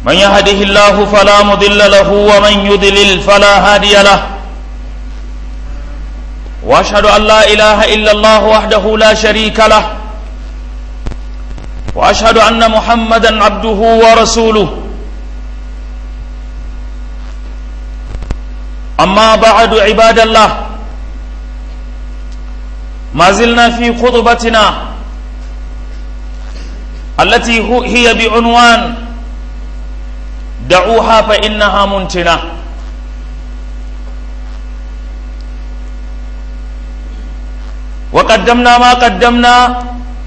من يهده الله فلا مضل له ومن يضلل فلا هادي له واشهد ان لا اله الا الله وحده لا شريك له واشهد ان محمدا عبده ورسوله اما بعد عباد الله ما زلنا في خطبتنا التي هي بعنوان دعوها فإنها منتنة وقدمنا ما قدمنا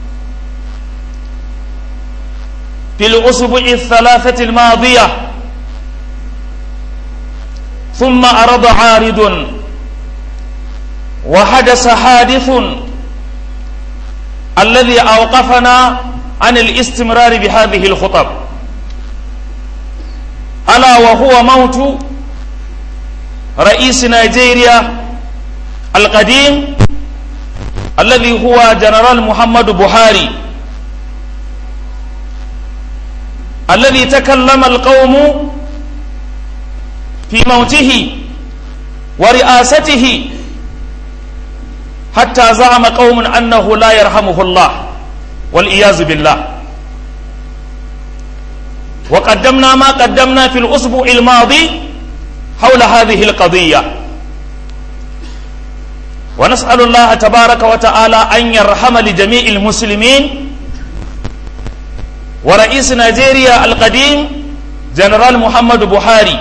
في الأسبوع الثلاثة الماضية ثم أرض عارض وحدث حادث الذي أوقفنا عن الاستمرار بهذه الخطب ألا وهو موت رئيس نيجيريا القديم الذي هو جنرال محمد بوهاري الذي تكلم القوم في موته ورئاسته حتى زعم قوم أنه لا يرحمه الله والعياذ بالله وقدمنا ما قدمنا في الأسبوع الماضي حول هذه القضية ونسأل الله تبارك وتعالى أن يرحم لجميع المسلمين ورئيس نيجيريا القديم جنرال محمد بوهاري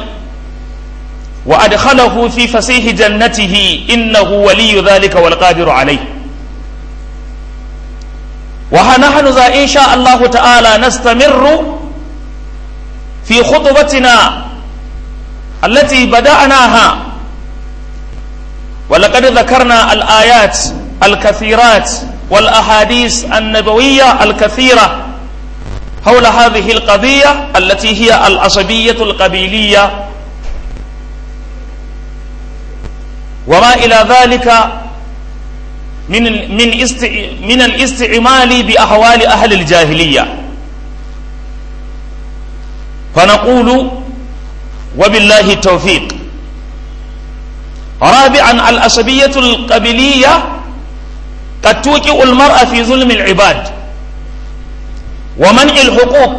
وأدخله في فسيح جنته إنه ولي ذلك والقادر عليه ونحن ذا إن شاء الله تعالى نستمر في خطبتنا التي بدأناها ولقد ذكرنا الآيات الكثيرات والأحاديث النبوية الكثيرة حول هذه القضية التي هي العصبية القبيلية وما إلى ذلك من من است من الاستعمال بأحوال أهل الجاهلية فنقول وبالله التوفيق رابعا العصبية القبلية قد توقع المرأة في ظلم العباد ومنع الحقوق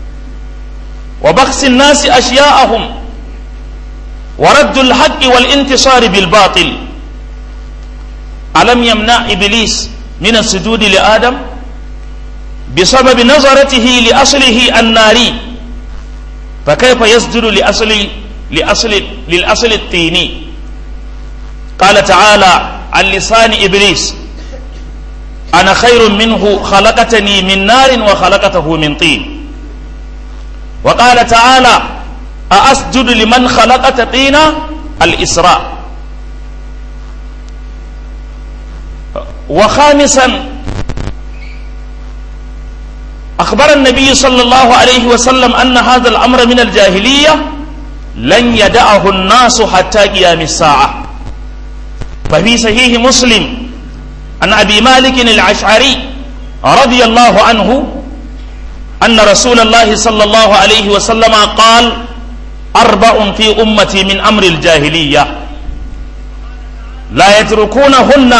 وبخس الناس أشياءهم ورد الحق والانتصار بالباطل ألم يمنع إبليس من السجود لآدم بسبب نظرته لأصله الناري فكيف يسجد لأصل لأصل للأصل الطيني قال تعالى عن لسان إبليس أنا خير منه خلقتني من نار وخلقته من طين وقال تعالى أأسجد لمن خلقت طينا الإسراء وخامسا أخبر النبي صلى الله عليه وسلم أن هذا الأمر من الجاهلية لن يدعه الناس حتى قيام الساعة ففي صحيح مسلم عن أبي مالك العشعري رضي الله عنه أن رسول الله صلى الله عليه وسلم قال أربع في أمتي من أمر الجاهلية لا يتركونهن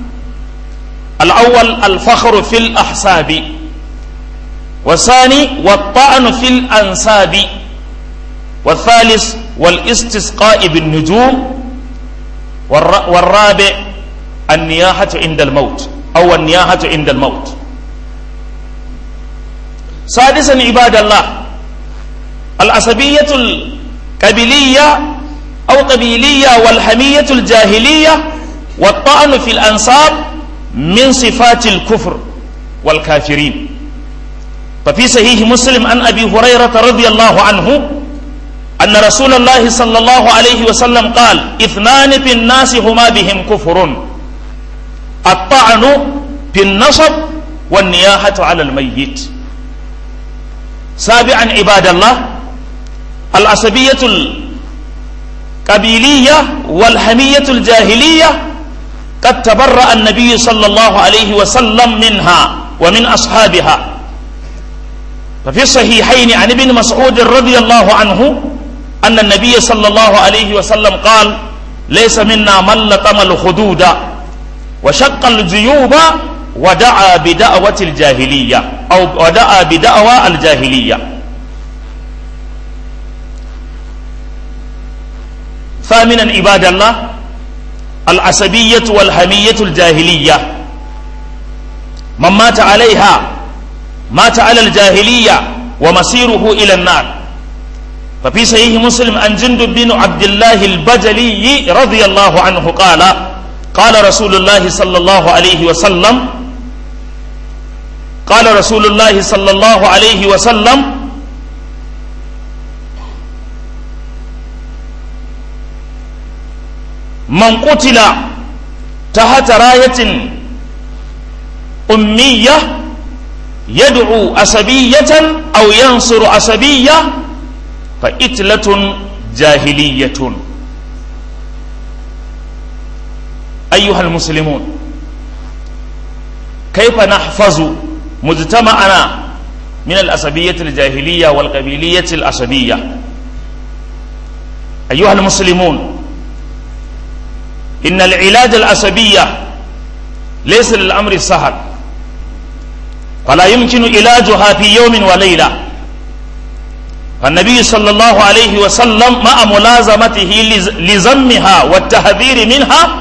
الأول الفخر في الأحساب والثاني والطعن في الأنساب والثالث والاستسقاء بالنجوم والرابع النياحة عند الموت أو النياحة عند الموت سادسا عباد الله العصبية القبلية أو قبيلية والحمية الجاهلية والطعن في الأنساب من صفات الكفر والكافرين ففي صحيح مسلم عن أبي هريرة رضي الله عنه أن رسول الله صلى الله عليه وسلم قال اثنان في الناس هما بهم كفر الطعن في النصب والنياحة على الميت سابعا عباد الله العصبية القبيلية والحمية الجاهلية قد تبرأ النبي صلى الله عليه وسلم منها ومن أصحابها ففي الصحيحين عن ابن مسعود رضي الله عنه أن النبي صلى الله عليه وسلم قال ليس منا من لطم الخدود وشق الجيوب ودعا بدعوة الجاهلية أو ودعا بدعوى الجاهلية ثامنا عباد الله العصبية والحمية الجاهلية من مات عليها مات على الجاهلية ومصيره إلى النار ففي صحيح مسلم عن جندب بن عبد الله البجلي رضي الله عنه قال قال رسول الله صلى الله عليه وسلم قال رسول الله صلى الله عليه وسلم من قتل تحت راية أمية يدعو أسبية أو ينصر أسبية فإتلة جاهلية أيها المسلمون كيف نحفظ مجتمعنا من الأسبية الجاهلية والقبيلية الأسبية أيها المسلمون إن العلاج الأسبية ليس للأمر سهل فلا يمكن علاجها في يوم وليلة فالنبي صلى الله عليه وسلم مع ملازمته لزمها والتحذير منها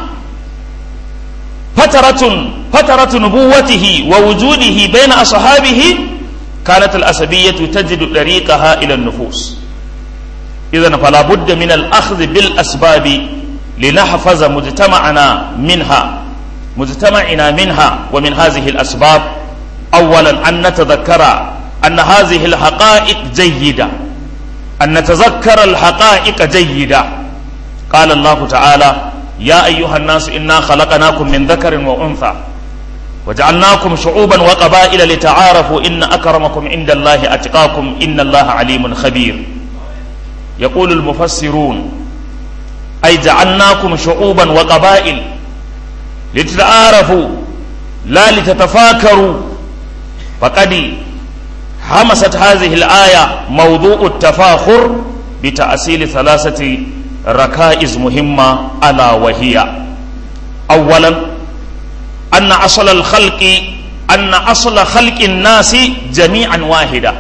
فترة فترة نبوته ووجوده بين أصحابه كانت الأسبية تجد طريقها إلى النفوس إذا فلا بد من الأخذ بالأسباب لنحفظ مجتمعنا منها مجتمعنا منها ومن هذه الأسباب أولا أن نتذكر أن هذه الحقائق جيدة أن نتذكر الحقائق جيدة قال الله تعالى يا أيها الناس إنا خلقناكم من ذكر وأنثى وجعلناكم شعوبا وقبائل لتعارفوا إن أكرمكم عند الله أتقاكم إن الله عليم خبير يقول المفسرون أي جعلناكم شعوبا وقبائل لتتعارفوا لا لتتفاكروا فقد حمست هذه الآية موضوع التفاخر بتأصيل ثلاثة ركائز مهمة ألا وهي أولا أن أصل الخلق أن أصل خلق الناس جميعا واحدة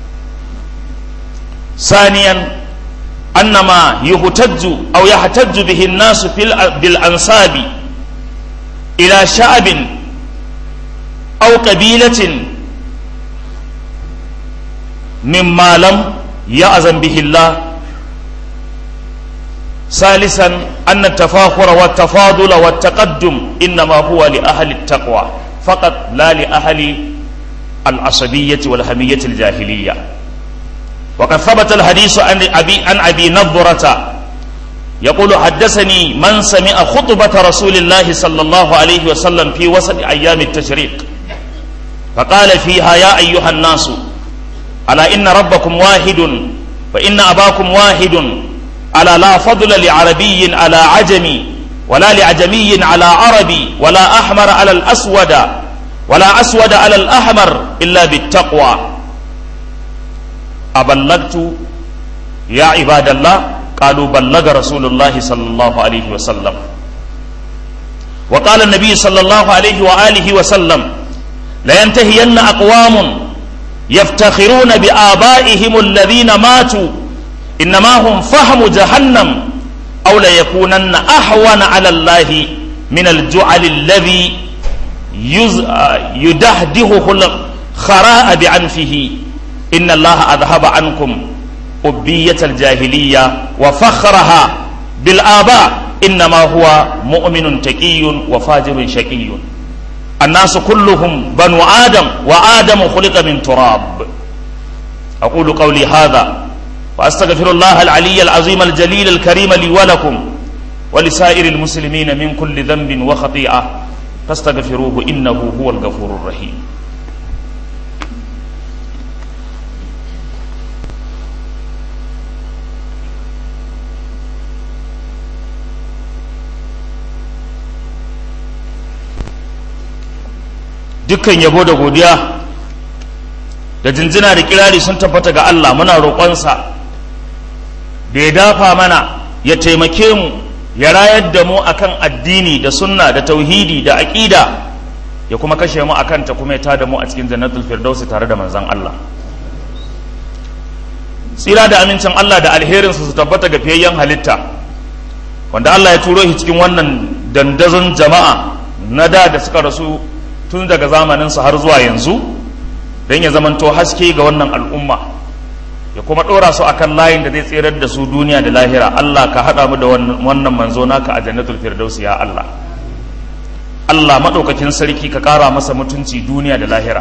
ثانيا أن ما يهتج أو يحتج به الناس في بالأنساب إلى شعب أو قبيلة مما لم يأذن به الله ثالثا أن التفاخر والتفاضل والتقدم إنما هو لأهل التقوى فقط لا لأهل العصبية والهمية الجاهلية وقد ثبت الحديث عن أبي عن أبي نضرة يقول حدثني من سمع خطبة رسول الله صلى الله عليه وسلم في وسط أيام التشريق فقال فيها يا أيها الناس ألا إن ربكم واحد فإن أباكم واحد ألا لا فضل لعربي على عجمي ولا لعجمي على عربي ولا أحمر على الأسود ولا أسود على الأحمر إلا بالتقوى أبلغت يا عباد الله قالوا بلغ رسول الله صلى الله عليه وسلم وقال النبي صلى الله عليه وآله وسلم لينتهين أقوام يفتخرون بآبائهم الذين ماتوا إنما هم فهم جهنم أو ليكونن أحون على الله من الجعل الذي يدهده الخراء بعنفه إن الله أذهب عنكم أبية الجاهلية وفخرها بالآباء إنما هو مؤمن تقي وفاجر شقي الناس كلهم بنو آدم وآدم خلق من تراب أقول قولي هذا وأستغفر الله العلي العظيم الجليل الكريم لي ولكم ولسائر المسلمين من كل ذنب وخطيئة فاستغفروه إنه هو الغفور الرحيم dukkan yabo da godiya da jinjina da kirari sun tabbata ga Allah muna roƙonsa da ya dafa mana ya taimake mu ya rayar da mu akan addini da sunna da tauhidi da aƙida ya kuma kashe mu akan ta kuma ya tada mu a cikin jannatul firdausi tare da manzon Allah tsira da amincin Allah da alherinsa su tabbata ga fiyayyen halitta wanda Allah ya turo shi cikin wannan dandazon jama'a na da da suka rasu tun daga zamaninsa har zuwa yanzu don ya zamanto haske ga wannan al'umma ya kuma ɗora su akan layin da zai tserar da su duniya da lahira Allah ka haɗa mu da wannan manzo naka a jannatul firdausi ya Allah Allah maɗaukakin sarki ka ƙara masa mutunci duniya da lahira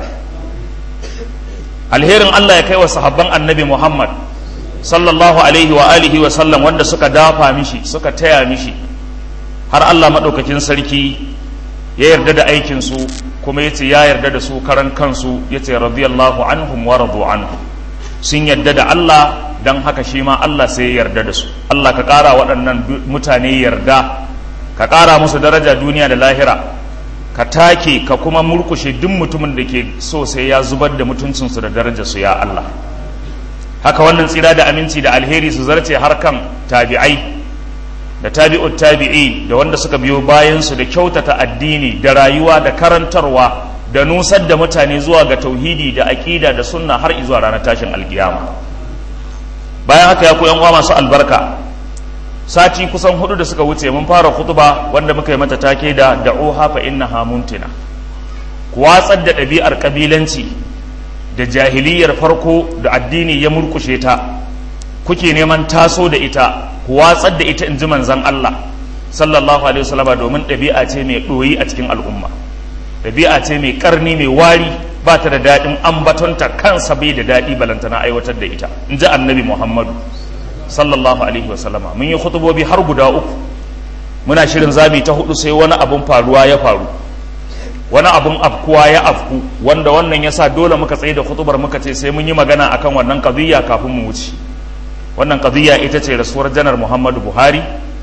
alherin Allah ya kai wa sahabban annabi Muhammad sallallahu alaihi wa alihi wa sallam wanda suka dafa mishi suka taya mishi har Allah maɗaukakin sarki ya yarda da aikinsu kuma ya ce ya yarda da su karan kansu ya ce radiyallahu anhum wa radu anhu sun yarda da Allah don haka shi ma Allah sai ya yarda da su Allah ka ƙara waɗannan mutane yarda ka ƙara musu daraja duniya da lahira ka take ka kuma murkushe duk mutumin da ke so sai ya zubar da mutuncinsu da darajarsu ya Allah haka wannan tsira da aminci da alheri su zarce harkan tabi'ai da tabi'ut tabi'i da wanda suka biyo bayansu da kyautata addini da rayuwa da karantarwa da nusar da mutane zuwa ga tauhidi da aƙida da sunna har zuwa ranar tashin alkiyama bayan haka ya ku yan uwa masu albarka sati kusan hudu da suka wuce mun fara khutba wanda muka yi mata take da da'uha fa innaha muntina ku watsar da ɗabi'ar kabilanci da jahiliyar farko da addini ya murkushe ta kuke neman taso da ita ku watsar da ita in ji manzon Allah sallallahu alaihi wasallama domin ɗabi'a ce mai ɗoyi a cikin al'umma ɗabi'a ce mai ƙarni mai wari ba ta da daɗin ambatonta kansa bai da daɗi balantana aiwatar da ita in ji annabi muhammadu sallallahu alaihi wasallama mun yi khutubobi har guda uku muna shirin zami ta hudu sai wani abun faruwa ya faru wani abun afkuwa ya afku wanda wannan ya sa dole muka tsaye da khutubar muka ce sai mun yi magana akan wannan qadiyya kafin mu wuce wannan qadiyya ita ce rasuwar janar muhammadu buhari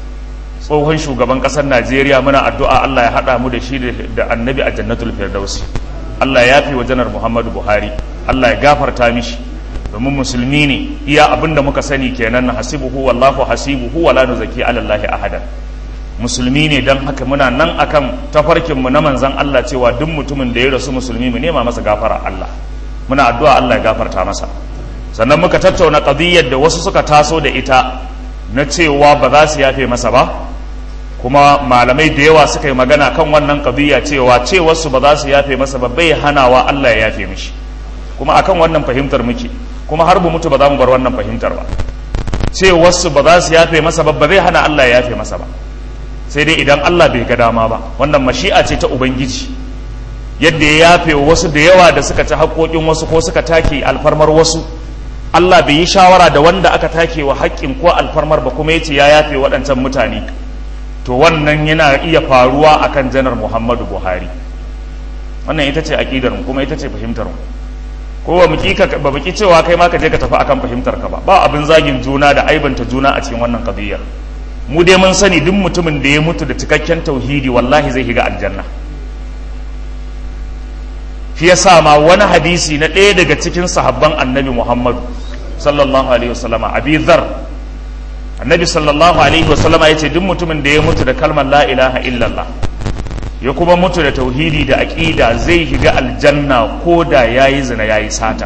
tsohon shugaban kasar najeriya muna addu'a allah ya haɗa mu da shi da annabi a jannatul firdausi allah ya fi wa janar muhammadu buhari allah ya gafarta mishi domin musulmi ne iya abin da muka sani kenan na hasibuhu wallahu hasibuhu wala nuzaki alallahi ahadan musulmi ne don haka muna nan akan tafarkin mu na manzan allah cewa duk mutumin da ya rasu musulmi mu nema masa gafara allah muna addu'a allah ya gafarta masa sannan muka tattauna qadiyyar da wasu suka taso da ita na cewa ba za su yafe masa ba kuma malamai da yawa suka yi magana kan wannan qadiyya cewa cewarsu ba za su yafe masa ba bai hanawa Allah ya yafe mishi kuma akan wannan fahimtar muke kuma har bu mutu ba za mu bar wannan fahimtar ba cewarsu ba za su yafe masa ba ba zai hana Allah ya yafe masa ba sai dai idan Allah bai ga dama ba wannan mashi'a ce ta ubangiji yadda ya yafe wasu da yawa da suka ci haƙoƙin wasu ko suka take alfarmar wasu Allah bai yi shawara da wanda aka take wa haƙƙin ko alfarmar ba kuma yace ya yafe waɗancan mutane to wannan yana iya faruwa akan janar Muhammadu Buhari wannan ita ce aqidar mu kuma ita ce fahimtar mu ko ba muki ka ba muki cewa kai ma ka je ka tafi akan fahimtar ka ba ba abin zagin juna da aibanta juna a cikin wannan qadiyar mu dai mun sani duk mutumin da ya mutu da cikakken tauhidi wallahi zai shiga aljanna shi yasa ma wani hadisi na ɗaya daga cikin sahabban annabi Muhammadu sallallahu alaihi wasallama abi dhar annabi sallallahu alaihi wasallama yace duk mutumin da ya mutu da kalmar la ilaha illallah ya kuma mutu da tauhidi da aqida zai shiga aljanna ko da yayi zina yayi sata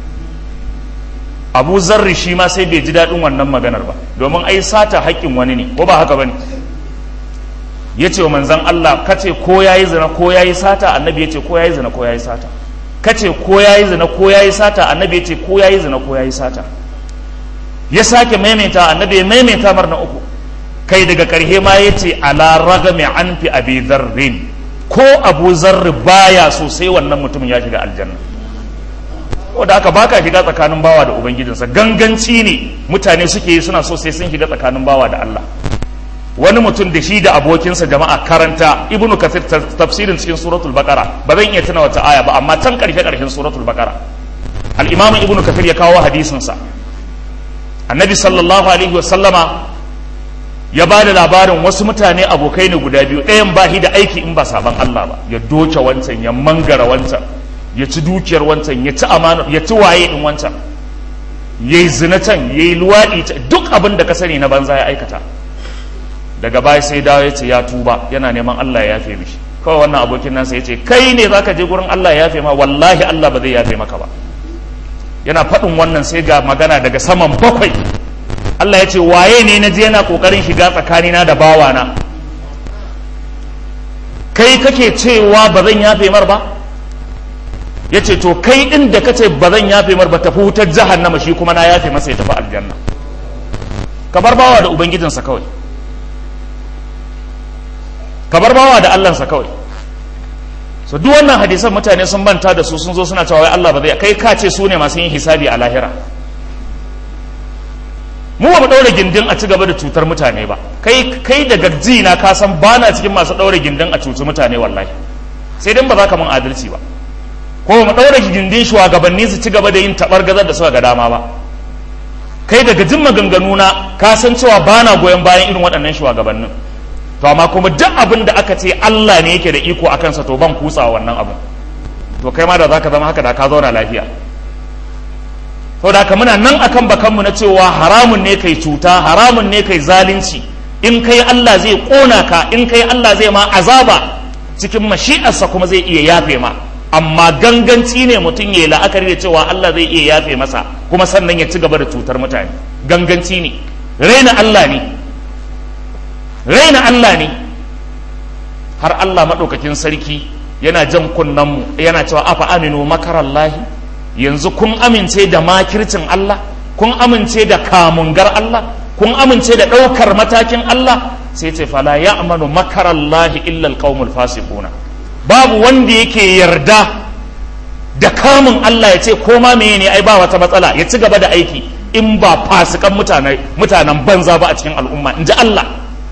abu zarri shi ma sai bai ji daɗin wannan maganar ba domin ai sata haƙƙin wani ne ko ba haka bane ya ce wa manzan Allah kace ko yayi zina ko yayi sata annabi ya ce ko yayi zina ko yayi sata kace ko yayi zina ko yayi sata annabi ya ce ko yayi zina ko yayi sata ya sake maimaita annabi ya maimaita mar na uku kai daga karhe ma ya ce ala ragami an fi abi zarrin ko abu zarri baya so sai wannan mutumin ya shiga aljanna da aka baka shiga tsakanin bawa da ubangijinsa ganganci ne mutane suke yi suna so sai sun shiga tsakanin bawa da Allah wani mutum da shi da abokinsa jama'a karanta ibnu kathir tafsirin cikin suratul baqara ba zan iya tuna wata aya ba amma can karshe karshen suratul baqara al-imam ibnu kathir ya kawo hadisin sa annabi sallallahu alaihi wasallama ya ba da labarin wasu mutane abokai ne guda biyu ɗayan ba shi da aiki in ba saban Allah ba ya doke wancan ya mangara wancan ya ci dukiyar wancan ya ci amana ya ci waye in wancan ya yi zina can ya yi luwaɗi duk abin da ka sani na banza ya aikata daga baya sai dawo ya ce ya tuba yana neman Allah ya yafe mishi kawai wannan abokin nasa ya ce kai ne zaka je gurin Allah ya yafe ma wallahi Allah ba zai yafe maka ba yana faɗin wannan sai ga magana daga saman bakwai Allah ya ce waye ne na je yana kokarin shiga tsakanina da bawana kai kake cewa ba zan yafe mar ba ya ce to kai ɗin da kace ba zan yafe mar ba tafi wutar jahannama shi kuma na yafe masa ya tafi aljanna kabar bawa da ubangijinsa kawai kabar bawa da allansa kawai so duk wannan hadisan mutane sun banta da su sun zo suna cewa wai Allah ba zai kai ka ce su ne masu yin hisabi a lahira mu ba mu daure gindin a ci gaba da cutar mutane ba kai kai daga jina ka san bana cikin masu daure gindin a cuci mutane wallahi sai dan ba za ka mun adalci ba ko mu daure gindin shugabanni su ci gaba da yin tabar gazar da suka ga dama ba kai daga jin maganganu na ka san cewa bana goyon bayan irin waɗannan shugabannin to amma kuma duk abin da aka ce Allah ne yake da iko akan sa to ban kutsa wannan abin to kai ma da zaka zama haka da ka zauna lafiya to da ka muna nan akan bakanmu na cewa haramun ne kai cuta haramun ne kai zalunci in kai Allah zai kona ka in kai Allah zai ma azaba cikin mashi'arsa kuma zai iya yafe ma amma ganganci ne mutum ya yi la'akari da cewa Allah zai iya yafe masa kuma sannan ya ci gaba da cutar mutane ganganci ne raina Allah ne raina Allah ne har Allah maɗaukakin sarki yana jan kunnenmu yana cewa afa aminu makarallahi yanzu kun amince da makircin Allah kun amince da kamungar Allah kun amince da ɗaukar matakin Allah sai ce fala ya amanu makarallahi illa alqaumul fasiquna babu wanda yake yarda da kamun Allah ya ce koma meye ne ai ba wata matsala ya ci gaba da aiki in ba fasikan mutanen banza ba a cikin al'umma in ji Allah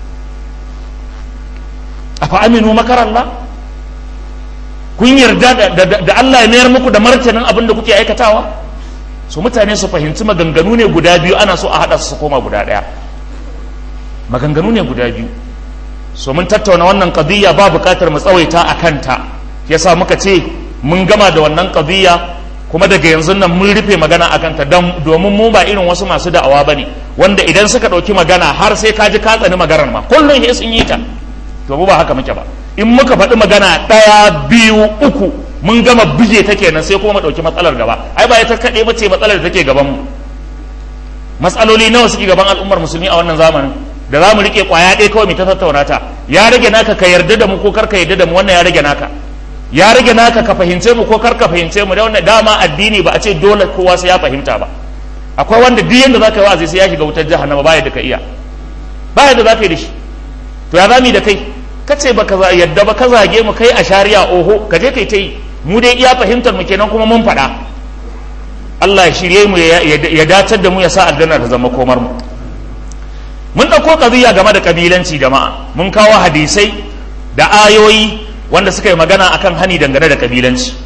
afa aminu makarallah kun yarda da Allah ya mayar muku da martanin abin da kuke aikatawa su mutane su fahimci maganganu ne guda biyu ana so a haɗa su koma guda ɗaya maganganu ne guda biyu so mun tattauna wannan qadiyya ba buƙatar mu tsawaita a kanta yasa muka ce mun gama da wannan qadiyya kuma daga yanzu nan mun rufe magana a kanta domin mu ba irin wasu masu da'awa bane wanda idan suka ɗauki magana har sai ka ji ka tsani maganar ma kullum sai sun yi ta to mu ba haka muke ba in muka faɗi magana ɗaya biyu uku mun gama bije ta kenan sai kuma mu ɗauki matsalar gaba ai ba ita kaɗai ba ce matsalar da take gaban mu matsaloli nawa suke gaban al'ummar musulmi a wannan zamanin da za mu riƙe ƙwaya ɗaya kawai mu ta tattauna ta ya rage naka ka yarda da mu ko kar ka yarda da mu wannan ya rage naka ya rage naka ka fahimce mu ko kar ka fahimce mu da wannan dama addini ba a ce dole kowa sai ya fahimta ba akwai wanda duk yanda za ka yi wa'azi sai ya shiga wutar jahannama ba yadda ka iya ba yadda za ka yi da shi to ya zami da kai ka ce baka yadda ba ka zage mu kai a shari'a oho ka je kai ta yi mu dai iya fahimtar mu kenan kuma mun faɗa Allah ya shirye mu ya dacar da mu ya sa aljanna ta zama komar mu mun ɗauko ƙabiya game da ƙabilanci jama'a mun kawo hadisai da ayoyi wanda suka yi magana akan hani dangane da ƙabilanci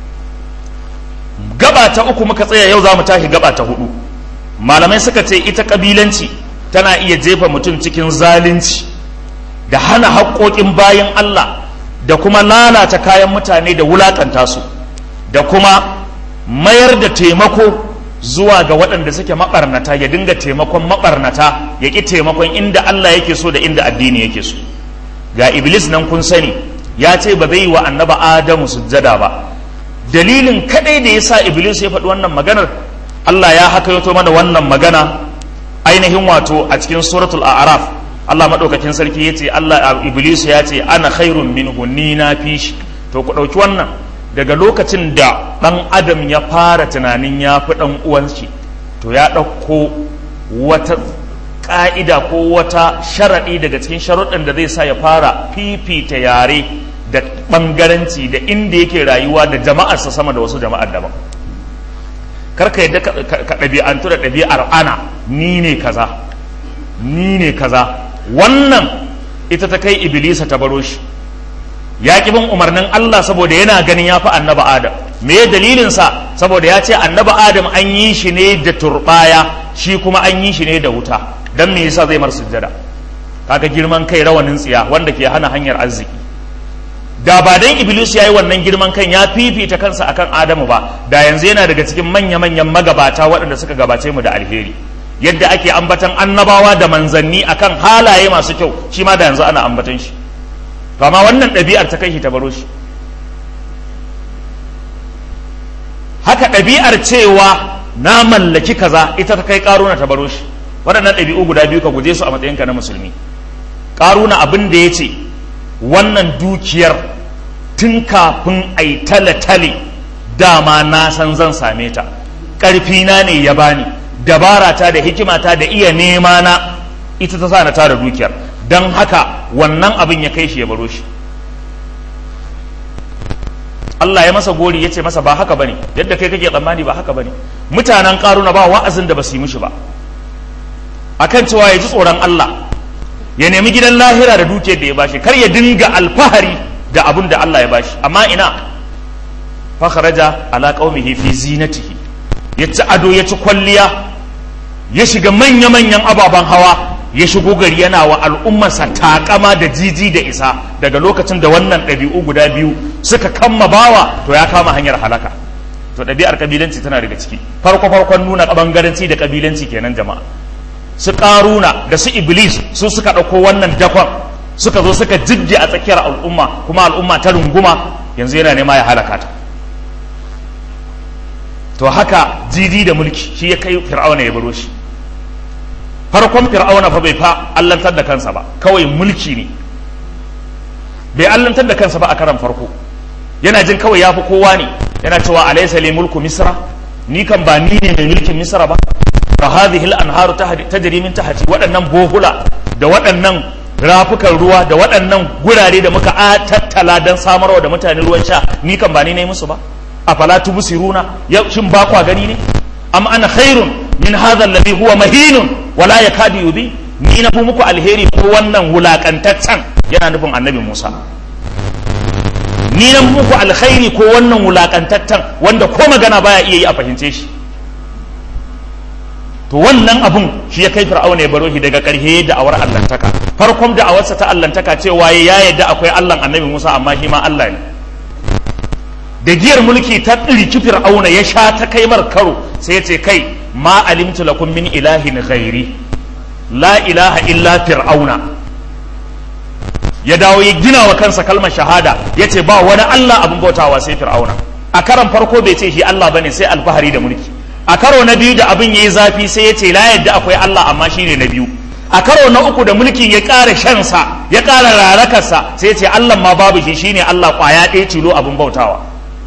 gaba ta uku muka tsaya yau za mu tashi gaba ta hudu malamai suka ce ita ƙabilanci tana iya jefa mutum cikin zalunci da hana haƙoƙin bayan Allah da kuma lalata kayan mutane da wulaƙanta su da kuma mayar da taimako zuwa ga waɗanda suke maɓarnata ya dinga taimakon maɓarnata ya ƙi taimakon inda Allah yake so da inda addini yake so ga iblis nan kun sani ya ce ba zai yi wa annaba adamu sujjada ba dalilin kaɗai da ya sa iblis ya faɗi wannan maganar Allah ya haka yato mana wannan magana ainihin wato a cikin suratul a'raf Allah maɗaukakin sarki ya ce Allah iblis ya ce ana khairun minhu ni na fi shi to ku ɗauki wannan daga lokacin da ɗan adam ya fara tunanin ya fi ɗan uwanshi to ya ɗauko wata ƙa'ida ko wata sharaɗi daga cikin sharuɗin da zai sa ya fara fifita yare da ɓangaranci da inda yake rayuwa da jama'arsa sama da wasu jama'ar daban karka yadda ka ɗabi'antu da ɗabi'ar ana ni ne kaza ni ne kaza wannan ita ta kai iblisa ta baro shi ya ƙi bin umarnin Allah saboda yana ganin ya fi annaba Adam me dalilinsa saboda ya ce annaba Adam an yi shi ne da turɓaya shi kuma an yi shi ne da wuta don me yasa zai mar sujjada kaga girman kai rawanin tsiya wanda ke hana hanyar arziki da ba dan iblis ya yi wannan girman kan ya fifita kansa akan adamu ba da yanzu yana daga cikin manya-manyan magabata waɗanda suka gabace mu da alheri yadda ake ambatan annabawa da manzanni akan halaye masu kyau shi ma da yanzu ana ambatan shi to amma wannan ɗabi'ar ta kai shi ta baro shi haka ɗabi'ar cewa na mallaki kaza ita ta kai ƙaruna ta baro shi waɗannan ɗabi'u guda biyu ka guje su a matsayinka na musulmi ƙaruna abin da ya ce wannan dukiyar tun kafin a yi tale-tale dama na san zan same ta ƙarfina ne ya bani dabarata da hikimata da iya nema na ita ta sa na tara dukiyar don haka wannan abin ya kai shi ya baro shi Allah ya masa gori ya ce masa ba haka bane yadda kai kake tsammani ba haka bane mutanen karuna ba wa'azin da ba su yi mishi ba akan cewa ya ji tsoron Allah ya nemi gidan lahira da dukiyar da ya bashi kar ya dinga alfahari da abun da Allah ya bashi amma ina fa kharaja ala qaumihi fi zinatihi ya ci ado ya ci kwalliya ya shiga manya manyan ababen hawa ya shigo gari yana wa al'ummarsa takama da jiji da isa daga lokacin da wannan ɗabi'u guda biyu suka kamma bawa to ya kama hanyar halaka to ɗabi'ar kabilanci tana daga ciki farko farkon nuna bangaranci da kabilanci kenan jama'a su ƙaruna da su iblis su suka ɗauko wannan dakon suka zo suka jibge a tsakiyar al'umma kuma al'umma ta runguma yanzu yana nema ya halaka ta to haka jiji da mulki shi ya kai fir'auna ya baro shi farkon fir'auna fa bai fa allantar da kansa ba kawai mulki ne bai allantar da kansa ba a karan farko yana jin kawai ya fi kowa ne yana cewa alaysa li mulku misra ni kan ba ni ne mai mulkin misra ba fa hadhihi al-anharu tajri min tahti waɗannan bohula da waɗannan rafukan ruwa da waɗannan gurare da muka tattala don samarwa da mutane ruwan sha ni kan ba ni ne musu ba afala tubsiruna ya shin ba kwa gani ne am ana khairun min hadha alladhi huwa mahinun wala yakadu yubi ni na fi muku alheri ko wannan wulakantaccen yana nufin annabi Musa ni na muku alkhairi ko wannan wulakantaccen wanda ko magana baya iya yi a fahimce shi to wannan abun shi ya kai fir'auna ya baro shi daga ƙarshe da awar allantaka farkon da awarsa ta allantaka cewa ya yadda akwai allan annabi musa amma shi ma allah ne da giyar mulki ta ɗirki fir'auna ya sha ta kai mar karo sai ya ce kai ma alimtu lakum min ilahin ghairi la ilaha illa fir'auna ya dawo ya gina wa kansa kalmar shahada ya ce ba wani allah abin bautawa sai fir'auna a karan farko bai ce shi allah bane sai alfahari da mulki a karo na biyu da abin ya yi zafi sai ya ce la yadda akwai Allah amma shi ne na biyu a karo na uku da mulkin ya ƙara shansa ya ƙara rarakarsa sai ya ce Allah ma babu shi shine Allah ƙwaya ɗaya tilo abin bautawa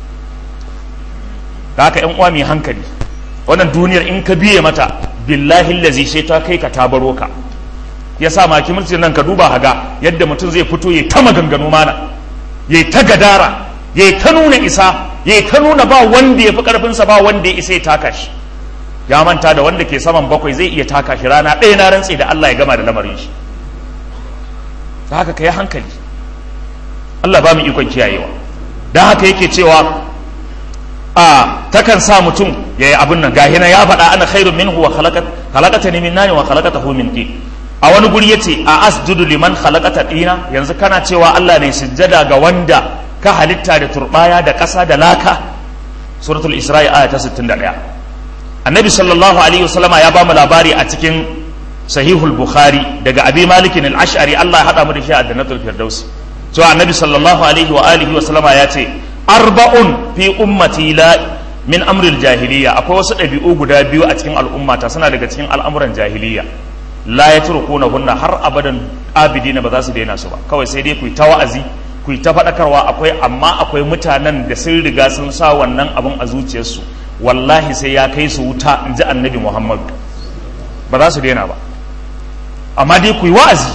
da haka ƴan uwa mai hankali wannan duniyar in ka biye mata billahi lazi sai ta kai ka ta baro ka ya sa maki mulkin nan ka duba haga yadda mutum zai fito ya ta maganganu mana ya ta gadara ya ta nuna isa ya ta nuna ba wanda ya fi karfinsa ba wanda ya isa ya taka shi ya manta da wanda ke saman bakwai zai iya taka shi rana ɗaya na rantse da Allah ya gama da lamarin shi ta haka ka yi hankali Allah ba mu ikon kiyayewa don haka yake cewa a takan sa mutum ya yi abin nan gahina ya faɗa ana khairun minhu wa khalaqata ni min nani wa khalaqatahu min tin a wani guri yace a asjudu liman khalaqata dina yanzu kana cewa Allah ne sujjada ga wanda ka halitta da turbaya da ƙasa da laka suratul isra'i aya ta 61 annabi sallallahu alaihi wasallama ya ba mu labari a cikin sahihul bukhari daga abi malikin al-ash'ari Allah ya hada mu da shi a jannatul firdaus cewa annabi sallallahu alaihi wa alihi wasallama ya ce arba'un fi ummati la min amril jahiliya akwai wasu ɗabi'u guda biyu a cikin al'ummata suna daga cikin al'amuran jahiliya la yatrukuna hunna har abadan abidina ba za su daina su ba kawai sai dai ku yi ta wa'azi ku yi ta faɗakarwa akwai amma akwai mutanen da sun riga sun sa wannan abin a zuciyarsu wallahi sai ya kai su wuta in ji annabi muhammadu ba za su daina ba amma dai ku yi wa'azi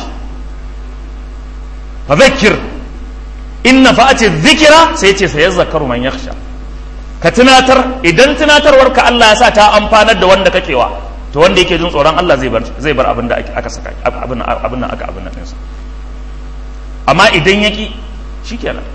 fa zakir in na fa'ace zikira sai ce sai zakaru man yakhsha ka tunatar idan tunatarwar ka Allah ya sa ta amfanar da wanda kakewa to wanda yake jin tsoron Allah zai bar zai bar abin da aka saka abin abin nan aka abin nan ɗinsa amma idan yaki shikenan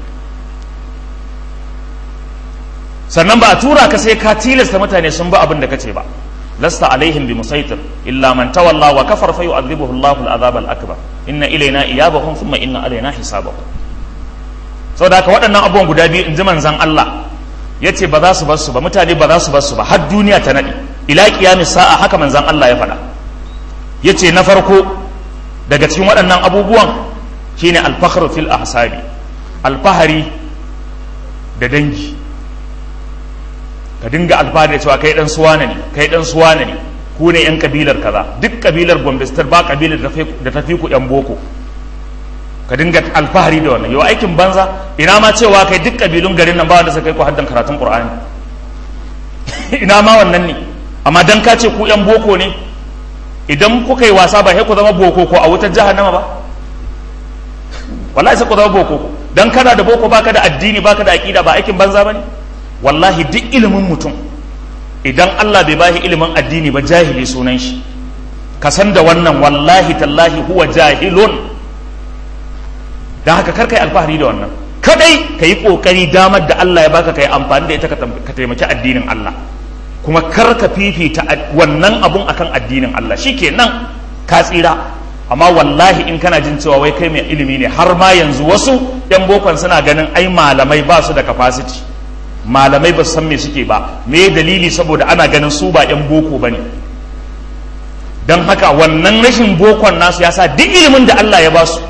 sannan ba a tura ka sai ka tilasta mutane sun ba abin da kace ba lasta alaihim bi musaitir illa man tawalla wa kafar fa yu'adhibuhu Allahu al-'adhab al-akbar inna ilayna iyabahum thumma inna alaina hisabahum saboda haka waɗannan abubuwan guda biyu in ji manzan Allah ya ce ba za su bar su ba mutane ba za su bar su ba har duniya ta naɗe ila qiyamis sa'a haka manzan Allah ya faɗa ya ce na farko daga cikin waɗannan abubuwan shine alfakhru fil ahsabi alfahari da dangi ka dinga alfahari da cewa kai dan suwana ne kai dan suwana ne ku ne yan kabilar kaza duk kabilar Gombe State ba kabilar da ta fi ku yan boko ka dinga alfahari da wannan yau aikin banza ina ma cewa kai duk kabilun garin nan ba wanda suka kai ku haddan karatun Qur'ani ina ma wannan ne amma dan ka ce ku yan boko ne idan kuka yi wasa ba sai ku zama boko ko a wutar jahannama ba wallahi sai ku zama boko dan kana da boko baka da addini baka da aqida ba aikin banza bane wallahi duk ilimin mutum idan Allah bai bashi ilimin addini ba jahili sunan shi ka san da wannan wallahi tallahi huwa jahilun dan haka kar kai alfahari da wannan kadai ka yi kokari damar da Allah ya baka kai amfani da ita ka taimaki addinin Allah kuma kar ka fifita wannan abun akan addinin Allah shikenan ka tsira amma wallahi in kana jin cewa wai kai mai ilimi ne har ma yanzu wasu yan bokon suna ganin ai malamai ba su da capacity malamai ba su san me suke ba me dalili saboda ana ganin su ba yan boko ba ne don haka wannan rashin bokon nasu ya sa duk ilimin da Allah ya ba su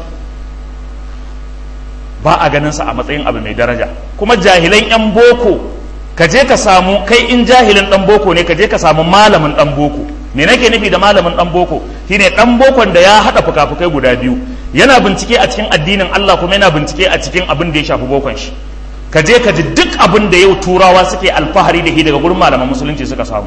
ba a ganin sa a matsayin abu mai daraja kuma jahilan yan boko ka je ka samu kai in jahilin dan boko ne ka je ka samu malamin dan boko me nake nufi da malamin dan boko shine dan bokon da ya hada fukafukai guda biyu yana bincike a cikin addinin Allah kuma yana bincike a cikin abin da ya shafi bokon shi ka je ka ji duk abin da yau turawa suke alfahari da shi daga gurin malaman musulunci suka samu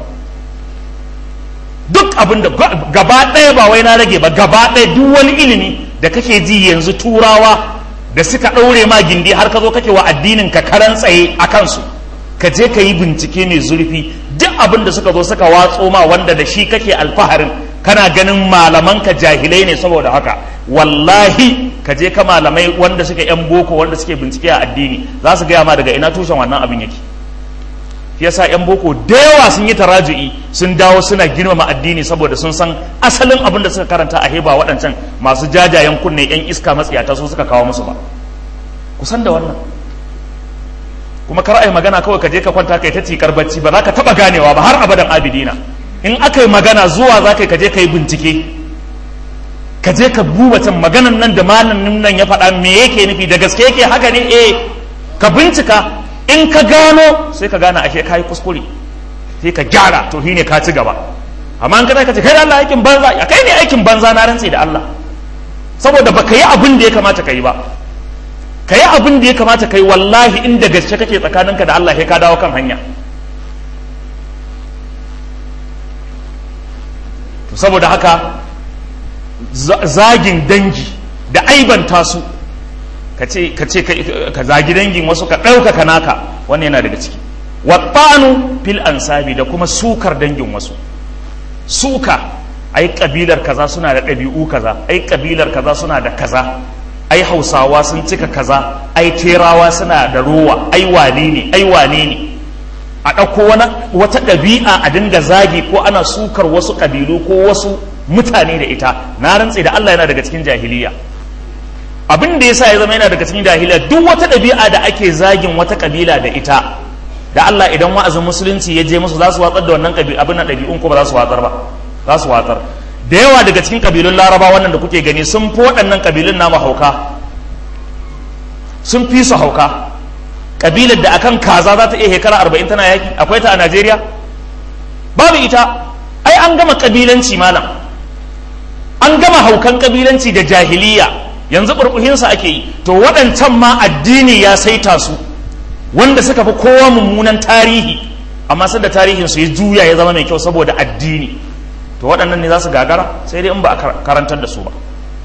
duk abin da gaba ɗaya ba wai na rage ba gaba ɗaya duk wani ilimi da kake ji yanzu turawa da suka ɗaure ma gindi har ka zo kake wa addinin ka karan tsaye a kansu ka je ka yi bincike mai zurfi duk abin da suka zo suka watso ma wanda da shi kake alfaharin kana ganin malaman ka jahilai ne saboda haka wallahi ka je ka malamai wanda suke yan boko wanda suke bincike a addini za su gaya ma daga ina tushen wannan abin yake shi yasa yan boko da yawa sun yi taraju'i sun dawo suna girmama addini saboda sun san asalin abin da suka karanta a heba waɗancan masu jajayen kunne yan iska matsiyata su suka kawo musu ba kusan da wannan kuma kar ai magana kawai ka je ka kwanta kai ta cikar bacci ba za ka taba ganewa ba har abadan abidina in aka yi magana zuwa za ka je ka yi bincike ka je ka duba can maganan nan da malamin nan ya faɗa me yake nufi da gaske yake haka ne eh ka bincika in ka gano sai ka gane ashe ka yi kuskure sai ka gyara to shi ne ka ci gaba amma in ka ce kai da Allah aikin banza ya kai ne aikin banza na rantse da Allah saboda baka yi abin da ya kamata ka yi ba ka yi abin da ya kamata ka yi wallahi inda gaske kake tsakaninka da Allah sai ka dawo kan hanya to saboda haka zagin dangi da aibanta su ka ce ka zagi dangin wasu ka ɗaukaka naka wannan yana daga ciki wattanu fil ansabi da kuma sukar dangin wasu suka ai kabilar kaza suna da ɗabi'u kaza ai kabilar kaza suna da kaza ai hausawa sun cika kaza ai terawa suna da rowa ai wane ne ai wane ne a ɗauko wata ɗabi'a a dinga zagi ko ana sukar wasu ƙabilu ko wasu mutane da ita na rantse da Allah yana daga cikin jahiliya abin da yasa ya zama yana daga cikin jahiliya duk wata ɗabi'a da ake zagin wata ƙabila da ita da Allah idan wa'azin musulunci ya je musu za su watsar da wannan abin na ɗabi'un ko ba za su watsar ba za su watsar da yawa daga cikin ƙabilun laraba wannan da kuke gani sun fi waɗannan ƙabilun namu hauka sun fi su hauka kabilar da akan kaza za ta iya shekara arba'in tana yaki akwai ta a najeriya babu ita ai an gama kabilanci malam an gama haukan kabilanci da jahiliya yanzu burbuhinsa ake yi to waɗancan ma addini ya saita su wanda suka fi kowa mummunan tarihi amma sanda tarihin su ya juya ya zama mai kyau saboda addini to waɗannan ne za su gagara sai dai in ba a karantar da su ba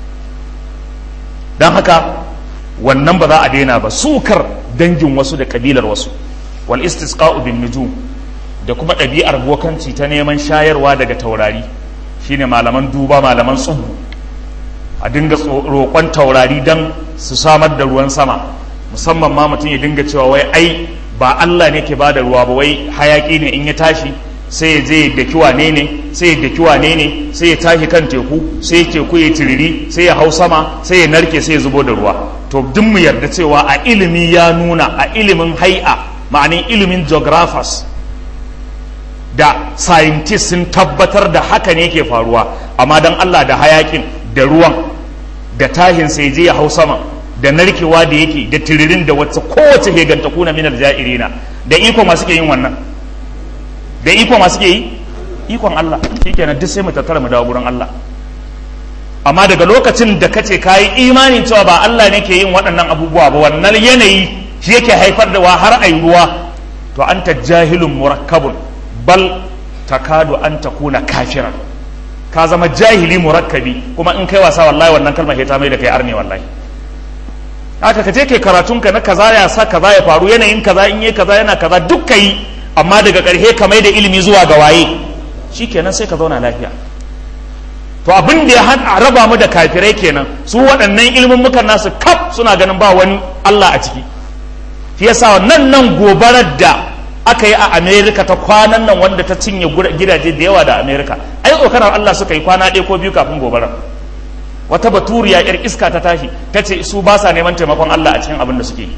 don haka wannan ba za a daina ba sukar dangin wasu da kabilar wasu wal istisqa'u bin nujum da kuma ɗabi'ar bokanci ta neman shayarwa daga taurari shine malaman duba malaman tsubu a dinga roƙon taurari don su samar da ruwan sama musamman ma mutum ya dinga cewa wai ai ba Allah ne ke ba da ruwa ba wai hayaki ne in ya tashi sai ya je ya daki wane ne sai ya daki wane ne sai ya tashi kan teku sai teku ya tiriri sai ya hau sama sai ya narke sai ya zubo da ruwa to duk mu yarda cewa a ilimi ya nuna a ilimin hai'a ma'anin ilimin geographers da scientists sun tabbatar da haka ne ke faruwa amma don Allah da hayakin da ruwan da tahin sai je ya hau sama da narkewa da yake da tiririn da wacce kowace heganta kuna minar ja'irina da iko masu ke yin wannan da iko masu ke yi ikon Allah shikenan duk sai mu tattara mu dawo gurin Allah amma daga lokacin da kace kayi imanin cewa ba Allah ne ke yin waɗannan abubuwa ba wannan yanayi shi yake haifar da wa har ai ruwa to anta jahilun murakkabun bal takadu an takuna kafiran ka zama jahili murakkabi kuma in kai wasa wallahi wannan kalmar ta mai da kai arne wallahi haka ka je kai karatun ka na kaza ya sa kaza ya faru yanayin kaza in yi kaza yana kaza duk kai amma daga ƙarshe ka mai da ilimi zuwa ga waye shikenan sai ka zauna lafiya to abin da ya raba mu da kafirai kenan su waɗannan ilimin mukan nasu kaf suna ganin ba wani Allah a ciki shi yasa nan nan gobarar da aka yi a Amerika ta kwanan nan wanda ta cinye gidaje da yawa da Amerika ai tsokanar Allah suka yi kwana ɗaya ko biyu kafin gobarar wata baturiya yar iska ta tashi ta ce su ba sa neman taimakon Allah a cikin abin da suke yi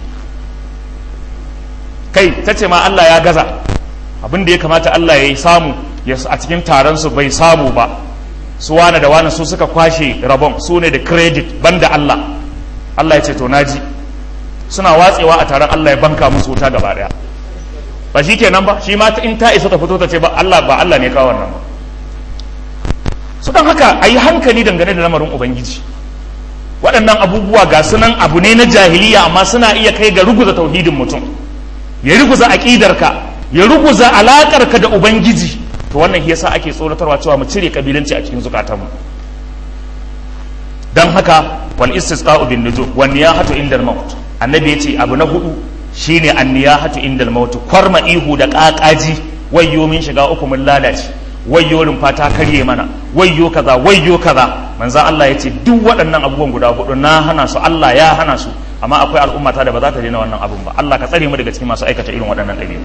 kai ta ce ma Allah ya gaza abin da ya kamata Allah ya yi samu a cikin taron su bai samu ba su wane da wane su suka kwashe rabon su ne da credit banda Allah Allah ya ce to naji suna watsewa a taron Allah ya banka musu wuta gaba daya ba shi kenan ba shi ma in ta isa ta fito ta ce ba Allah ba Allah ne kawo wannan ba su don haka a yi hankali dangane da lamarin ubangiji waɗannan abubuwa ga sunan abu ne na jahiliya amma suna iya kai ga ruguza tauhidin mutum ya ruguza aƙidarka ya ruguza alaƙarka da ubangiji to wannan yasa ake tsoratarwa cewa mu cire kabilanci a cikin zukatanmu dan haka wal istisqa'u bin nujum wan niyahatu inda al maut annabi yace abu na hudu shine an niyahatu inda al maut kwarma ihu da ƙaƙaji wayyo min shiga uku mun lalace wayyo rumfa ta karye mana wayyo kaza wayyo kaza manzan Allah ya ce duk waɗannan abubuwan guda hudu na hana su Allah ya hana su amma akwai al'ummata da ba za ta daina wannan abun ba Allah ka tsare mu daga cikin masu aikata irin waɗannan ɗabi'u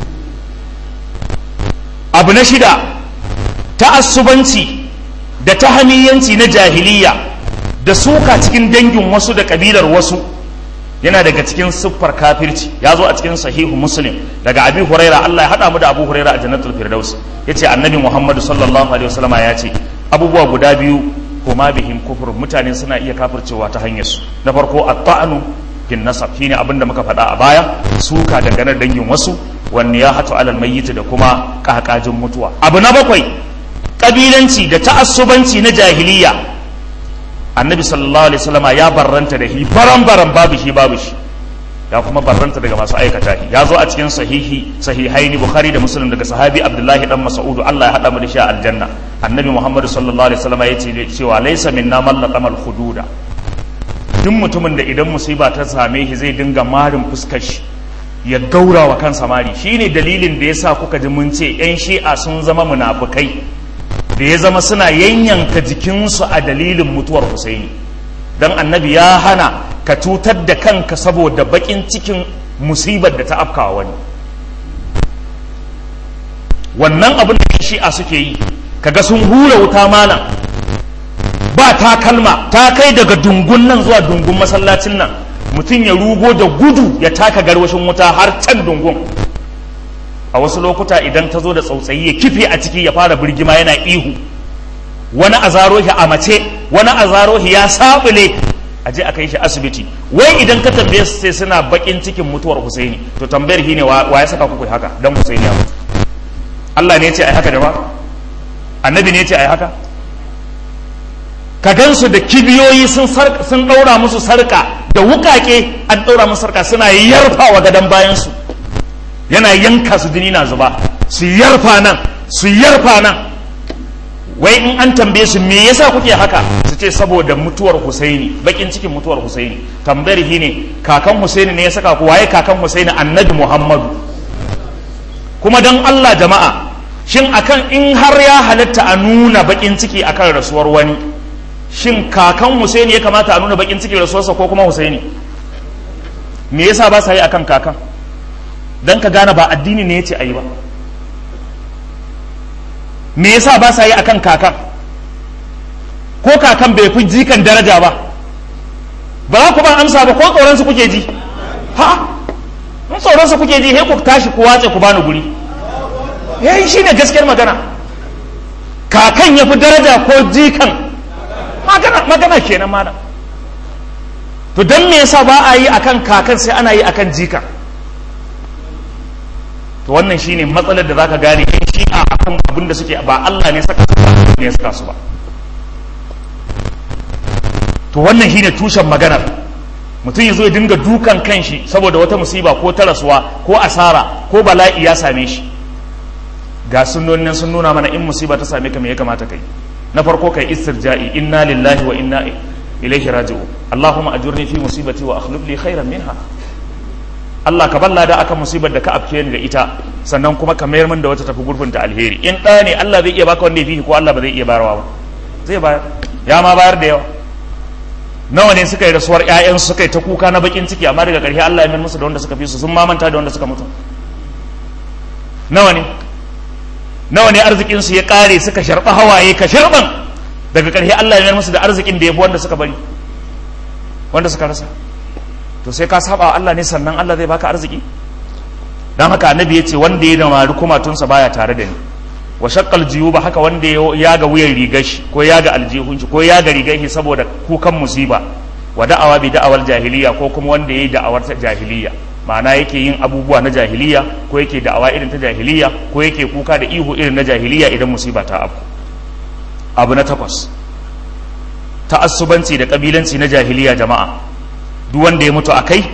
abu na shida ta'assubanci da tahamiyanci na jahiliya da suka cikin dangin wasu da kabilar wasu yana daga cikin siffar kafirci ya zo a cikin sahihu muslim daga abi huraira Allah ya hada mu da abu huraira a jannatul firdaus yace annabi muhammadu sallallahu alaihi wasallama ya ce abubuwa guda biyu kuma bihim kufur mutane suna iya kafircewa ta hanyar su na farko at-ta'nu fin nasab shine abin da muka faɗa a baya suka dangane dangin wasu wanne ya hatu alal mayyit da kuma kakajin mutuwa abu na bakwai kabilanci da ta'assubanci na jahiliya annabi sallallahu alaihi wasallama ya barranta da shi baran baran babu shi babu shi ya kuma barranta daga masu aikata shi ya zo a cikin sahihi sahihaini bukhari da muslim daga sahabi abdullahi dan mas'ud Allah ya hada mu da shi a aljanna annabi muhammad sallallahu alaihi wasallama ya ce cewa laysa minna man laqama al hududa duk mutumin da idan musiba ta same shi zai dinga marin fuskar shi ya gaura wa kansa mari shine dalilin da yasa kuka ji mun ce yan shi'a sun zama munafukai da ya zama suna yanyanka jikinsu a dalilin mutuwar Husaini don annabi ya hana ka cutar da kanka saboda bakin cikin musibar da ta afkawa wani wannan abin da shi'a suke yi kaga sun hura wuta mana ba ta kalma ta kai daga dungun nan zuwa dungun masallacin nan mutum ya rugo da gudu ya taka garwashin wuta har can dungun a wasu lokuta idan ta zo da tsautsayi ya kife a ciki ya fara birgima yana ihu wani a zaro shi a mace wani a zaro shi ya sabule a je a kai shi asibiti wai idan ka tambaye su sai suna bakin cikin mutuwar Husaini to tambayar shi ne wa ya saka kuku haka dan Husaini ya mutu Allah ne ya ce ai haka da ba annabi ne ya ce ai haka ka gansu da kibiyoyi sun sun daura musu sarka da wukake an daura musu sarka suna yarfa wa gadan bayan su yana yanka su jini na zuba su yarfa nan su yarfa nan wai in an tambaye su me yasa kuke haka su ce saboda mutuwar Husaini bakin cikin mutuwar Husaini tambayar shi ne kakan Husaini ne ya saka ku waye kakan Husaini annabi Muhammadu kuma dan Allah jama'a shin akan in har ya halatta a nuna bakin ciki akan rasuwar wani shin kakan Husaini ya kamata a nuna bakin ciki rasuwarsa ko kuma Husaini me yasa ba sa yi akan kakan dan ka gane ba addini ne yace ayi ba me yasa ba sa yi akan kakan ko kakan bai fi jikan daraja ba ba za ku ban amsa ba ko tsoron su kuke ji ha in tsoron su kuke ji sai ku tashi ku watse ku bani guri yayi shine gaskiyar magana kakan ya fi daraja ko jikan magana magana kenan malam to dan me yasa ba a yi akan kakan sai ana yi akan jikan to wannan shine matsalar da zaka gane in shi a akan abin da suke ba Allah ne saka su ba ne saka su ba to wannan shine tushen maganar mutum ya zo ya dinga dukan kanshi saboda wata musiba ko ta rasuwa ko asara ko bala'i ya same shi ga sunnonin sun nuna mana in musiba ta same ka me ya kamata kai na farko kai istirja'i inna lillahi wa inna ilaihi raji'un allahumma ajurni fi musibati wa akhlif li khairan minha Allah ka balla da akan musibar da ka afke ni da ita sannan kuma ka mayar min da wata tafi gurbin ta alheri in ɗaya ne Allah zai iya baka wanda ya fi ko Allah ba zai iya bayarwa ba zai bayar ya ma bayar da yawa nawa ne suka yi rasuwar ƴaƴan suka yi ta kuka na bakin ciki amma daga ƙarshe Allah ya mayar musu da wanda suka fi su sun mamanta da wanda suka mutu nawa ne nawa ne arzikin su ya ƙare suka sharɓa hawaye ka sharɓan daga ƙarshe Allah ya mayar musu da arzikin da ya fi wanda suka bari wanda suka rasa to sai ka saba Allah ne sannan Allah zai baka arziki dan haka annabi yace wanda ya damari kumatunsa baya tare da ni wa shaqqal jiyuba haka wanda ya ga wuyan rigar shi ko ya ga aljihun shi ko ya ga rigar shi saboda kukan musiba wa da'awa bi da'awar jahiliya ko kuma wanda yayi da'awar ta jahiliya ma'ana yake yin abubuwa na jahiliya ko yake da'awa irin ta jahiliya ko yake kuka da ihu irin na jahiliya idan musiba ta afku abu na takwas ta'assubanci da kabilanci na jahiliya jama'a duk wanda ya mutu a kai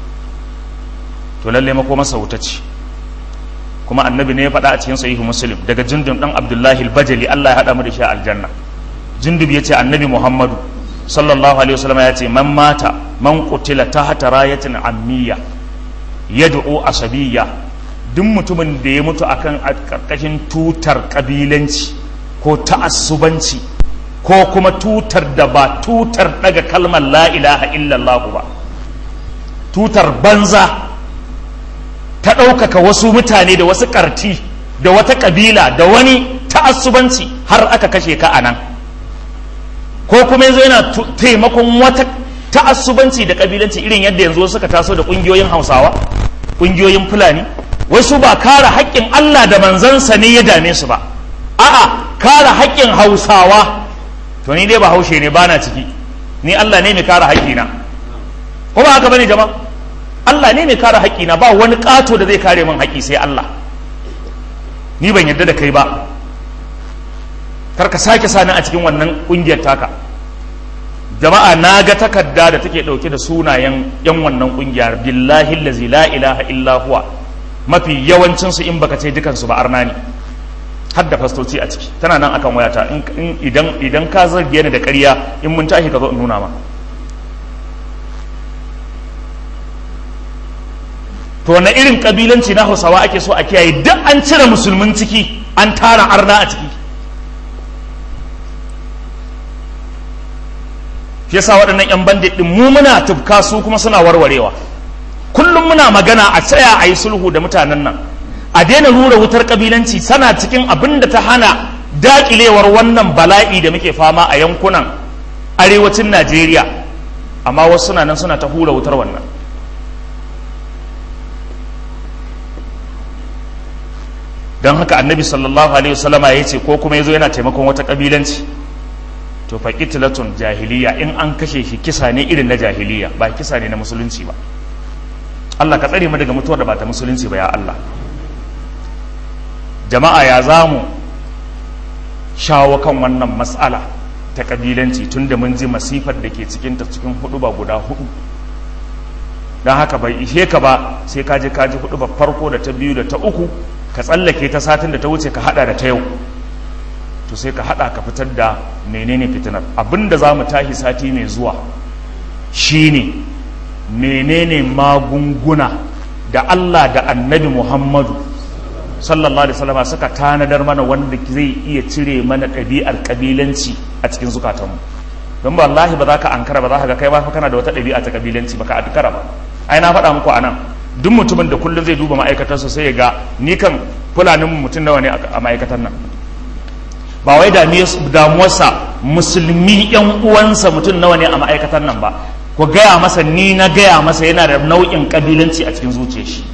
to lalle mako masa wuta ce kuma annabi ne ya faɗa a cikin sahihu muslim daga jundub dan abdullahi al-bajali Allah ya haɗa mu da shi a aljanna jundub ya ce annabi muhammadu sallallahu alaihi wasallam ya ce man mata man qutila tahta rayatin ammiya yad'u asabiyya duk mutumin da ya mutu akan karkashin tutar kabilanci ko ta'assubanci ko kuma tutar da ba tutar daga kalmar la ilaha illallah ba tutar banza ta ɗaukaka wasu mutane da wasu ƙarti da wata ƙabila da wani ta'assubanci har aka kashe ka a nan ko kuma yanzu yana taimakon wata ta'assubanci da ƙabilanci irin yadda yanzu suka taso da ƙungiyoyin hausawa ƙungiyoyin fulani wasu ba kare haƙƙin allah da manzansa ne ya dame su ba a'a kare haƙƙin hausawa to ni dai ba haushe ne bana ciki ni Allah ne mai kare haƙƙina ko ba haka bane jama'a Allah ne mai kare haƙƙina ba wani ƙato da zai kare min haƙƙi sai Allah ni ban yarda da kai ba kar ka sake sani a cikin wannan ƙungiyar taka jama'a na ga takarda da take ɗauke da sunayen yan wannan ƙungiyar billahi allazi la ilaha illa huwa mafi yawancinsu in baka ce dukansu ba arna ne har da fastoci a ciki tana nan akan wayata idan idan ka zarge ni da ƙarya in mun tashi ka zo in nuna ma to na irin kabilanci na hausawa ake so a kiyaye duk an cire musulmin ciki an tara arna a ciki shi yasa waɗannan 'yan bandit ɗin mu muna tufka su kuma suna warwarewa kullum muna magana a tsaya a yi sulhu da mutanen nan a daina rura wutar kabilanci sana cikin abin da ta hana dakilewar wannan bala'i da muke fama a yankunan arewacin najeriya amma wasu suna nan suna ta hura wutar wannan don haka annabi sallallahu alaihi wasallama ya ce ko kuma ya zo yana taimakon wata kabilanci to fa qitlatun jahiliya in an kashe shi kisa ne irin na jahiliya ba kisa ne na musulunci ba Allah ka tsare mu daga mutuwar da ba ta musulunci ba ya Allah jama'a ya za mu shawo kan wannan matsala ta kabilanci tun da mun ji masifar da ke cikinta cikin hudu ba guda hudu don haka bai ishe ka ba sai ka je ka ji hudu ba farko da ta biyu da ta uku ka tsallake ta satin da ta wuce ka hada da ta yau to sai ka hada ka fitar da menene fitinar abinda za mu tashi sati mai zuwa shine menene magunguna da Allah da annabi Muhammadu sallallahu alaihi wasallam suka tanadar mana wanda zai iya cire mana ɗabi'ar kabilanci a cikin zukatanmu don ba wallahi ba za ka ankara ba za ka ga kai ba kana da wata ɗabi'a ta kabilanci baka ankara ba ai na faɗa muku anan duk mutumin da kullum zai duba ma'aikatar sa sai ya ga ni kan fulanin mutum nawa ne a ma'aikatar nan ba wai damuwarsa musulmi yan uwansa mutum nawa ne a ma'aikatar nan ba ku gaya masa ni na gaya masa yana da nau'in kabilanci a cikin zuciyar shi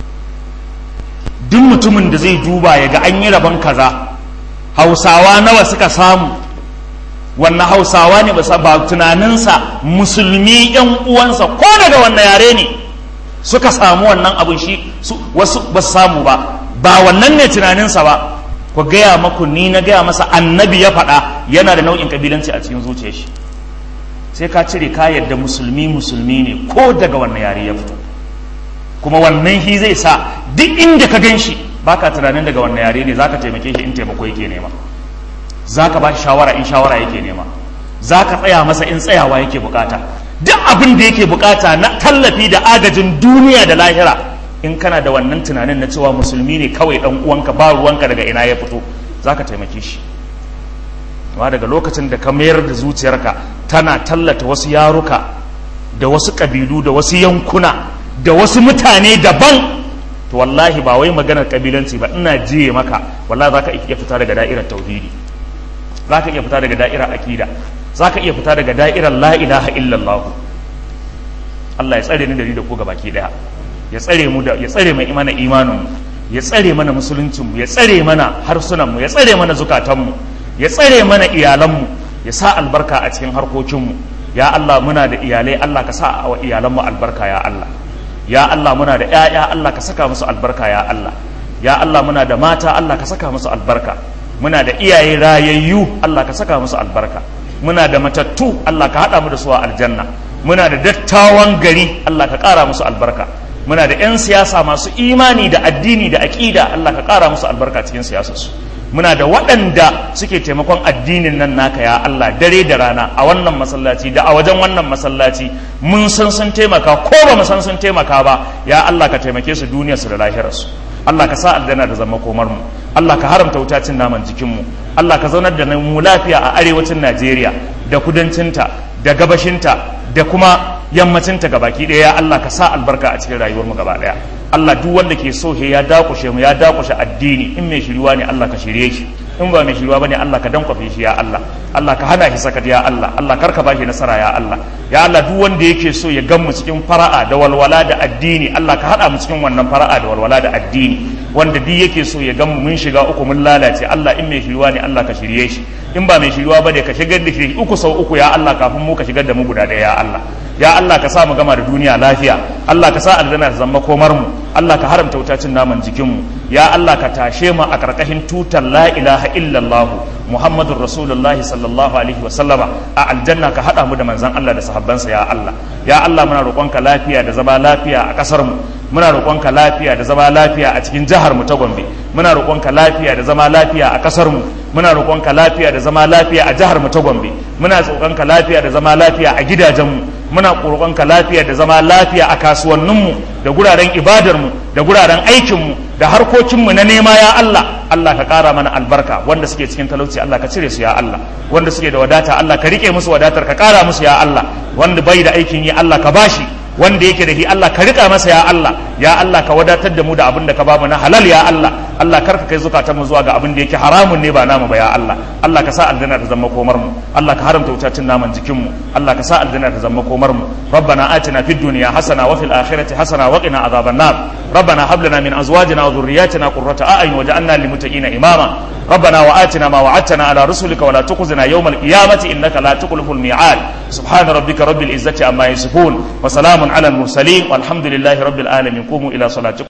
duk mutumin da zai duba ya ga an yi rabon kaza hausawa nawa suka samu wannan hausawa ne ba tunaninsa musulmi yan uwansa ko daga wannan yare ne suka samu wannan abin shi wasu ba su samu ba ba wannan ne tunaninsa ba ku gaya maku ni na gaya masa annabi ya faɗa yana da nau'in kabilanci a cikin zuciyar shi sai ka cire ka yadda musulmi musulmi ne ko daga wannan yare ya fito kuma wannan shi zai sa duk inda ka gan shi baka tunanin daga wannan yare ne zaka taimake shi in taimako yake nema zaka ba shi shawara in shawara yake nema zaka tsaya masa in tsayawa yake bukata duk abin da yake bukata na tallafi da agajin duniya da lahira in kana da wannan tunanin na cewa musulmi ne kawai dan uwanka ba ruwanka daga ina ya fito zaka taimake shi amma daga lokacin da ka mayar da zuciyarka tana tallata wasu yaruka da wasu kabilu da wasu yankuna da wasu mutane daban to wallahi ba wai maganar kabilanci ba ina jiye maka wallahi zaka iya fita daga da'irar tauhidi zaka iya fita daga da'irar akida zaka iya fita daga da'irar la ilaha illallah Allah ya tsare ni da ni da ku gabaki daya ya tsare mu da ya tsare mai imana imanin mu ya tsare mana musuluncin mu ya tsare mana harsunan mu ya tsare mana zukatan mu ya tsare mana iyalan mu ya sa albarka a cikin harkokin mu ya Allah muna da iyalai Allah ka sa wa iyalan mu albarka ya Allah ya Allah muna da ƴaƴa Allah ka saka musu albarka ya Allah ya Allah muna da mata Allah ka saka musu albarka muna da iyaye rayayyu Allah ka saka musu albarka muna da matattu Allah ka haɗa mu da su a aljanna muna da dattawan gari Allah ka ƙara musu albarka muna da 'yan siyasa masu imani da addini da aƙida Allah ka ƙara musu albarka cikin siyasarsu muna da waɗanda suke taimakon addinin nan naka ya Allah dare da rana a wannan masallaci da a wajen wannan masallaci mun san sun taimaka ko ba mu san sun taimaka ba ya Allah ka taimake su duniyarsu da lahirarsu Allah ka sa aljanna da zama komar mu Allah ka haramta wuta cin naman jikin mu Allah ka zaunar da mu lafiya a arewacin Najeriya da kudancinta da gabashinta da kuma yammacinta gabaki ɗaya ya Allah ka sa albarka a cikin rayuwar mu gaba ɗaya Allah duk wanda ke so he ya dakushe mu ya dakushe addini in mai shiriwa ne Allah ka shirye shi in ba mai shiriwa bane Allah ka dankwafe shi ya Allah Allah ka hana shi sakat ya Allah Allah kar ka bashi nasara ya Allah ya Allah duk wanda yake so ya gan mu cikin fara'a da walwala da addini Allah ka hada mu cikin wannan fara'a da walwala da addini wanda duk yake so ya gan mu mun shiga uku mun lalace Allah in mai shiriwa ne Allah ka shirye shi in ba mai shiriwa bane ka shigar da shi uku sau uku ya Allah kafin mu ka shigar da mu guda ɗaya ya Allah ya Allah ka sa mu gama da duniya lafiya Allah ka sa aljanna ta zama komar mu Allah ka haramta wutacin naman jikin mu ya Allah ka tashe mu a karkashin tutar la ilaha illallah Muhammadur Rasulullah sallallahu alaihi wa sallama a aljanna ka hada mu da manzon Allah da sahabbansa ya Allah ya Allah muna roƙonka lafiya da zama lafiya a kasar mu muna roƙonka lafiya da zama lafiya a cikin jihar mu ta Gombe muna roƙonka lafiya da zama lafiya a kasar mu muna roƙonka lafiya da zama lafiya a jihar mu ta Gombe muna roƙonka lafiya da zama lafiya a gidajen mu muna roƙonka lafiya da zama lafiya a kasuwanninmu da guraren ibadarmu da guraren aikinmu da harkokinmu na nema ya Allah Allah ka ƙara mana albarka wanda suke cikin talauci Allah ka cire su ya Allah wanda suke da wadata Allah ka rike musu wadatar ka ƙara musu ya Allah wanda bai da aikin yi Allah ka bashi wanda yake da shi Allah ka rika masa ya Allah ya Allah ka wadatar da mu da abin da ka bamu na halal ya Allah Allah kar ka kai zukatan mu zuwa ga abin da yake haramun ne ba namu ba ya Allah Allah ka sa aljanna ta zama komar mu Allah ka haramta wutacin naman jikin mu Allah ka sa aljanna ta zama komar mu ربنا آتنا في الدنيا حسنة وفي الآخرة حسنة وقنا عذاب النار ربنا هب لنا من أزواجنا وذرياتنا قرة أعين وجعلنا للمتقين إماما ربنا وآتنا ما وعدتنا على رسلك ولا تخزنا يوم القيامة إنك لا تخلف الميعاد سبحان ربك رب العزة عما يصفون وسلام على المرسلين والحمد لله رب العالمين قوموا إلى صلاتكم